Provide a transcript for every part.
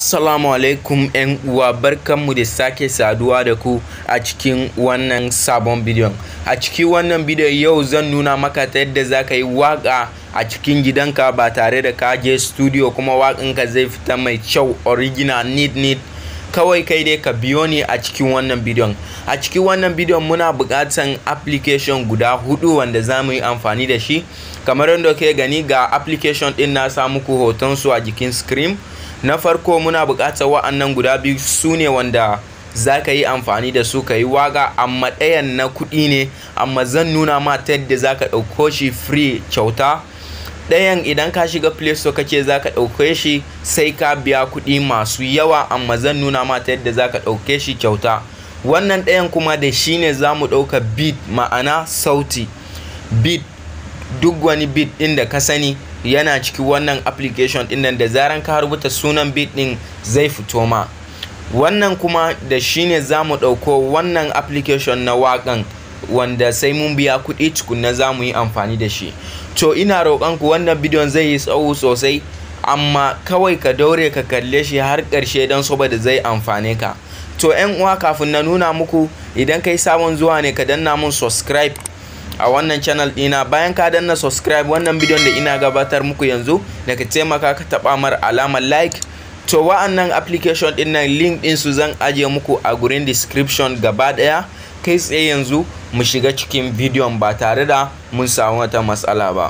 Assalamu alaikum ‘yan uwa barkanmu da sake saduwa da ku a cikin wannan sabon bidiyon. A cikin wannan bidiyon yau zan nuna maka ta yadda za ka yi waƙa a cikin gidanka ba tare da ka je studio kuma waƙanka zai fita mai kyau original need need kawai kai dai ka biyo ni a cikin wannan bidiyon. A cikin wannan bidiyon muna buƙatan application guda hudu wanda za mu yi amfani da shi. Kamar yadda ke gani ga application ɗin na sa muku hoton su a jikin screen. na farko muna buƙatar wa'annan guda biyu su ne wanda za ka yi amfani da su ka yi waga amma ɗayan na kuɗi ne amma zan nuna ma ta yadda za ka ɗauko shi free kyauta ɗayan idan ka shiga play store kace za ka ɗauke shi sai ka biya kuɗi masu yawa amma zan nuna ma ta yadda za ka ɗauke shi kyauta wannan ɗayan kuma da shi ne za mu ɗauka beat ma'ana sauti beat duk wani beat ɗin da ka sani yana cikin wannan application din nan da zaran ka rubuta sunan beat din zai fito ma wannan kuma da shine za mu ɗauko wannan application na waƙan wanda sai mun biya kuɗi tukunna za mu yi amfani da shi to ina roƙon ku wannan bidiyon zai yi tsawo sosai amma kawai ka daure ka kalle shi har ƙarshe don saboda zai amfane ka to 'yan uwa kafin na nuna muku idan kai sabon zuwa ne ka danna mun subscribe a wannan channel dina bayan ka danna subscribe wannan bidiyon da ina gabatar muku yanzu da ka taimaka ka taba mar alamar like to wa'annan application din nan link din su zan ajiye muku a gurin description gaba daya kai tsaye yanzu mu shiga cikin bidiyon ba tare da mun samu wata matsala ba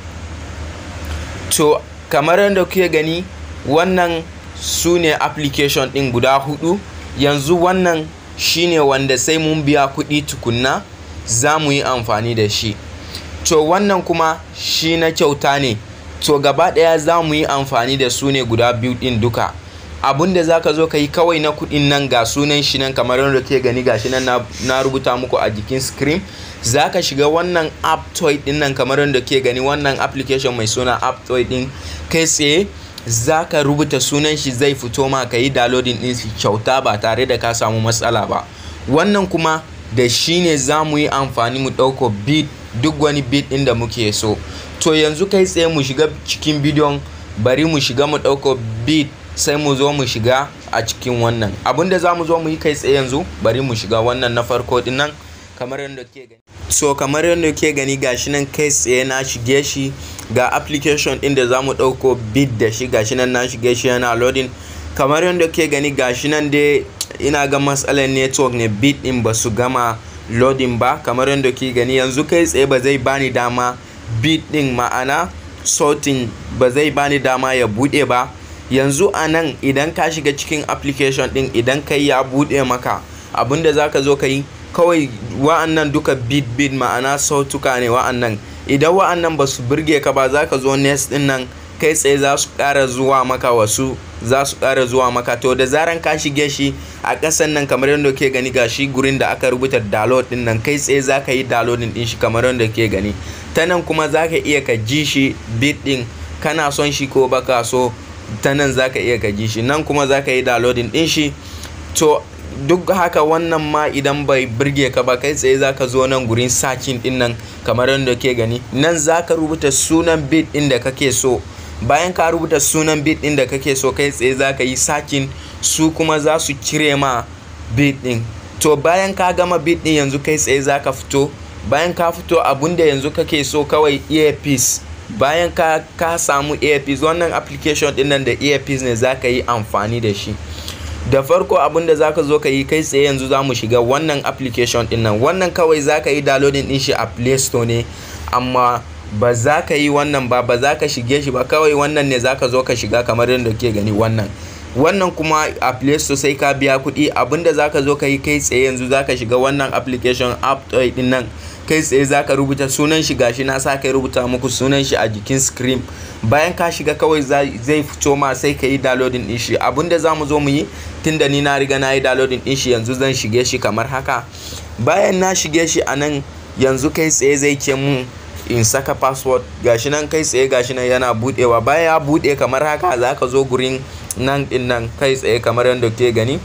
to kamar yadda kuke gani wannan su ne application din guda hudu yanzu wannan shine wanda sai mun biya kuɗi tukunna za mu yi amfani da shi to wannan kuma shi na kyauta ne to gaba ɗaya za mu yi amfani da su ne guda biyu ɗin duka abun da za ka zo ka yi kawai na kuɗin nan ga sunan shi nan kamar yadda ke gani ga shi nan na rubuta muku a jikin screen za ka shiga wannan app toy ɗin nan kamar yadda ke gani wannan application mai suna app toy ɗin kai tsaye za ka rubuta sunan shi zai fito ma ka yi downloading ɗin shi kyauta ba tare da ka samu matsala ba wannan kuma da shi ne za mu yi amfani mu ɗauko beat duk wani beat ɗin da muke so to yanzu kai tsaye mu shiga cikin bidiyon bari mu shiga mu ɗauko beat sai mu zo mu shiga a cikin wannan abinda za mu zo mu yi kai tsaye yanzu bari mu shiga wannan na farko ɗin nan kamar yadda ke gani so kamar yadda ke gani gashi nan kai tsaye na shige shi ga application ɗin da za mu ɗauko beat da shi gashi nan na shige shi yana loading kamar yadda ke gani gashi nan dai ina ga matsalar network ne bit din ba su gama loading ba kamar yadda ke gani yanzu kai tsaye ba zai bani dama bit din ma'ana sautin ba zai bani dama ya bude ba yanzu a nan idan ka shiga cikin application din idan kai ya bude maka abinda za ka zo ka yi kawai wa'annan duka bit bit ma'ana sautuka ne wa'annan idan wa'annan ba su burge ka ba za ka zo next din nan kai tsaye za su ƙara zuwa maka wasu za su ƙara zuwa maka to da zaran ka shige shi a ƙasan nan kamar yadda ke gani ga shi gurin da aka rubuta download din nan kai tsaye za ka yi downloading din shi kamar yadda ke gani ta nan kuma za ka iya ka ji shi bit din kana son shi ko baka so ta nan za ka iya ka ji shi nan kuma za ka yi downloading din shi to duk haka wannan ma idan bai birge ka ba kai tsaye za ka zo nan gurin sakin din nan kamar yadda ke gani nan za ka rubuta sunan bit din da kake so bayan ka rubuta sunan bit din da kake so kai tsaye za ka yi sakin su kuma za su cire ma bit din to bayan ka gama bit din yanzu kai tsaye za ka fito bayan ka fito abinda yanzu kake so kawai earpiece bayan ka, ka samu earpiece wannan application din nan da earpiece ne za ka yi amfani da shi da farko abinda za ka zo ka yi kai tsaye yanzu za mu shiga wannan application din nan wannan kawai za ka yi downloading din shi a play store ne amma ba za ka yi wannan ba ba za ka shige shi ba kawai wannan ne za ka zo ka shiga kamar yadda ke gani wannan wannan kuma a play store sai ka biya kuɗi abinda za ka zo ka yi kai tsaye yanzu za ka shiga wannan application app toy din nan kai tsaye za ka rubuta sunan shi gashi na sa kai rubuta muku sunan shi a jikin screen bayan ka shiga kawai zai fito ma sai ka yi downloading din shi abinda za mu zo mu yi tunda ni na riga na yi downloading din shi yanzu zan shige shi kamar haka bayan na shige shi a nan yanzu kai tsaye zai ke mun in saka password gashi nan kai tsaye gashi nan yana budewa bayan ya bude kamar haka za ka zo gurin nan din nan kai tsaye kamar yadda ke gani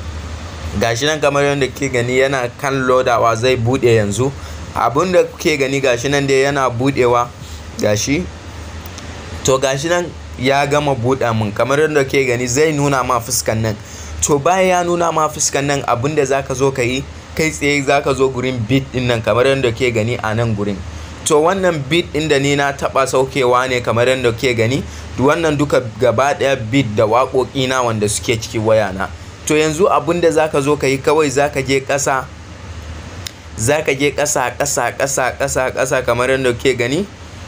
gashi nan kamar yadda ke gani yana kan lodawa zai bude yanzu abin da ke gani gashi nan dai yana budewa gashi to gashi nan ya gama buɗa mun kamar yadda ke gani zai nuna ma fuskan nan to bayan ya nuna ma fuskan nan abinda zaka zo ka yi kai tsaye zaka zo gurin bit din nan kamar yadda ke gani a nan gurin to wannan bit din da ni na taba saukewa ne kamar yadda ke gani wannan duka gaba daya bit da waƙoƙi na wanda suke ciki waya na to yanzu abinda zaka zo ka yi kawai zaka je ƙasa zaka je ƙasa ƙasa ƙasa ƙasa ƙasa kamar yadda ke gani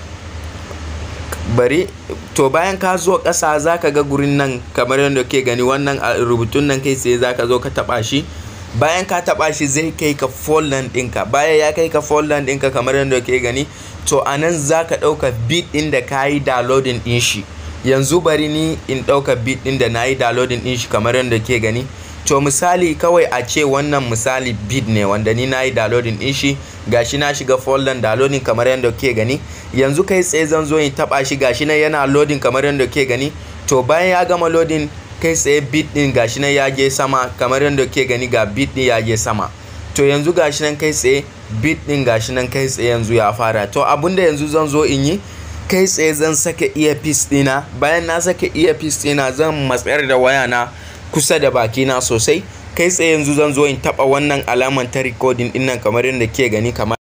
bari to bayan ka zo ƙasa za ka ga gurin nan kamar yadda ke gani wannan rubutun nan kai tsaye za ka zo ka taɓa shi bayan ka taɓa shi zai kai ka folder ɗinka bayan ya kai ka folder ɗinka kamar yadda ke gani to a nan za ka ɗauka bit ɗin da ka yi downloading ɗin shi yanzu bari ni in ɗauka bit ɗin da na yi downloading ɗin shi kamar yadda ke gani to misali kawai a ce wannan misali bit ne wanda ni na yi downloading din shi gashi na shiga folder downloading kamar yadda ke gani yanzu kai tsaye zan zo in taba shi gashi nan yana loading kamar yadda ke gani to bayan ya gama loading kai tsaye bit din gashi nan ya je sama kamar yadda ke gani ga bit din ya je sama to yanzu gashi nan kai tsaye bit din gashi nan kai tsaye yanzu ya fara to abinda yanzu zan zo in yi kai tsaye zan saka earpiece dina bayan na saka earpiece dina zan matsayar da waya na kusa da bakina sosai kai tsaye yanzu zan zo in taba wannan alaman ta recording din nan kamar yadda ke gani kamar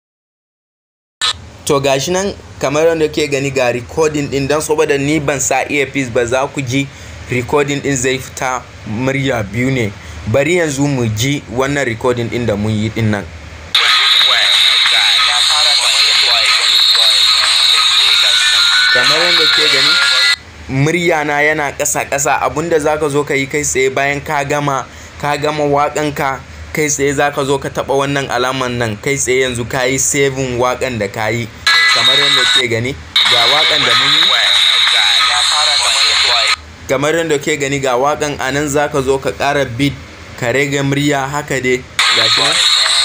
to gashi nan kamar yadda ke gani ga recording din dan saboda ni ban sa earpiece ba za ku ji recording din zai fita murya biyu ne bari yanzu mu ji wannan recording din da mun yi din nan kamar yadda ke gani murya na yana ƙasa ƙasa abinda zaka zo ka yi kai tsaye bayan ka gama ka gama waƙan ka kai tsaye zaka zo ka taɓa wannan alaman nan kai tsaye yanzu ka yi saving waƙan da ka yi kamar yadda ke gani ga waƙan da mun yi kamar yadda ke gani ga waƙan a nan zaka zo ka ƙara beat ka rage murya haka dai gashi nan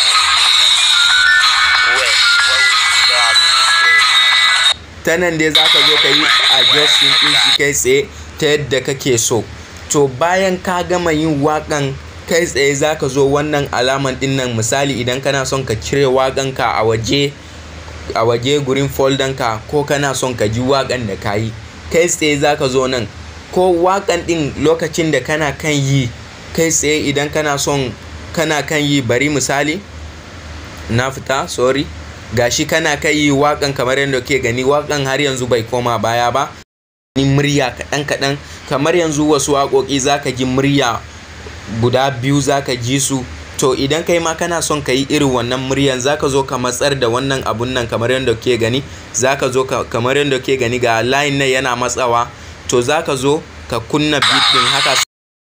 ta nan dai zaka zo ka yi adjusting din shi kai tsaye ta yadda kake so to bayan ka gama yin wakan kai tsaye zaka zo wannan alaman din nan misali idan kana son ka cire wakan ka a waje a waje gurin folder ka ko kana son ka ji wakan da ka yi kai tsaye zaka zo nan ko wakan din lokacin da kana kan yi kai tsaye idan kana son kana kan yi bari misali na fita sorry gashi kana kai yi wakan kamar yadda ke gani wakan har yanzu bai koma baya ba ni murya kaɗan kaɗan kamar yanzu wasu waƙoƙi zaka ji murya guda biyu zaka ji su to idan kai ma kana son ka yi irin wannan muryan zaka zo ka matsar da wannan abun nan kamar yadda ke gani zaka zo kamar yadda ke gani ga line nan yana matsawa to zaka zo ka kunna beat din haka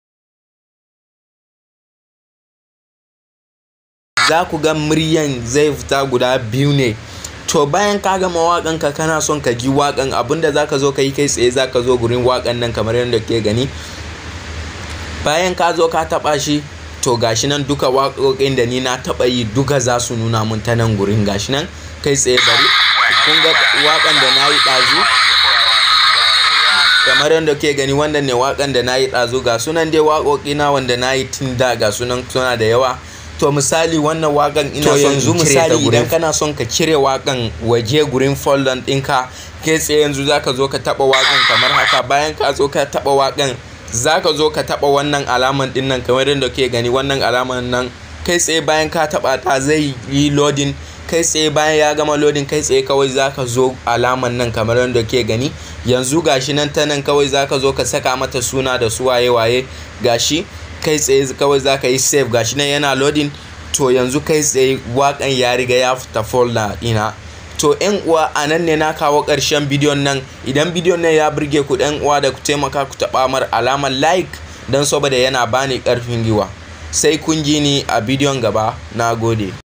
za ku ga muryan zai fita guda biyu ne to bayan ka gama waƙan ka kana son ka ji waƙan abinda za ka zo ka yi kai tsaye za ka zo gurin waƙan nan kamar yadda ke gani bayan ka zo ka taɓa shi to gashi nan duka waƙoƙin da ni na taɓa yi duka za su nuna mun ta nan gurin gashi nan kai tsaye bari kun ga waƙan da na yi ɗazu kamar yadda ke gani wanda ne waƙan da na yi ɗazu ga sunan dai waƙoƙi na wanda na yi tun da ga sunan suna da yawa to misali wannan wakan ina son yanzu misali idan kana son ka cire wakan waje gurin folder ɗinka kai tsaye yanzu zaka zo ka taba wakan kamar haka bayan ka zo ka taba wakan zaka zo ka taba wannan alaman din nan kamar yadda ke gani wannan alaman nan kai tsaye bayan ka taba ta zai yi loading kai tsaye bayan ya gama loading kai tsaye kawai zaka zo alaman nan kamar yadda ke gani yanzu gashi nan ta nan kawai zaka zo ka saka mata suna da su waye waye gashi kai tsaye kawai za ka yi save gashi nan yana loading to yanzu kai tsaye wakan ya riga ya fita folder ina to yan uwa a nan ne na kawo ƙarshen bidiyon nan idan bidiyon nan ya burge ku ɗan uwa da ku taimaka ku taɓa mar alamar like don saboda yana bani ƙarfin giwa sai kun ji ni a bidiyon gaba na gode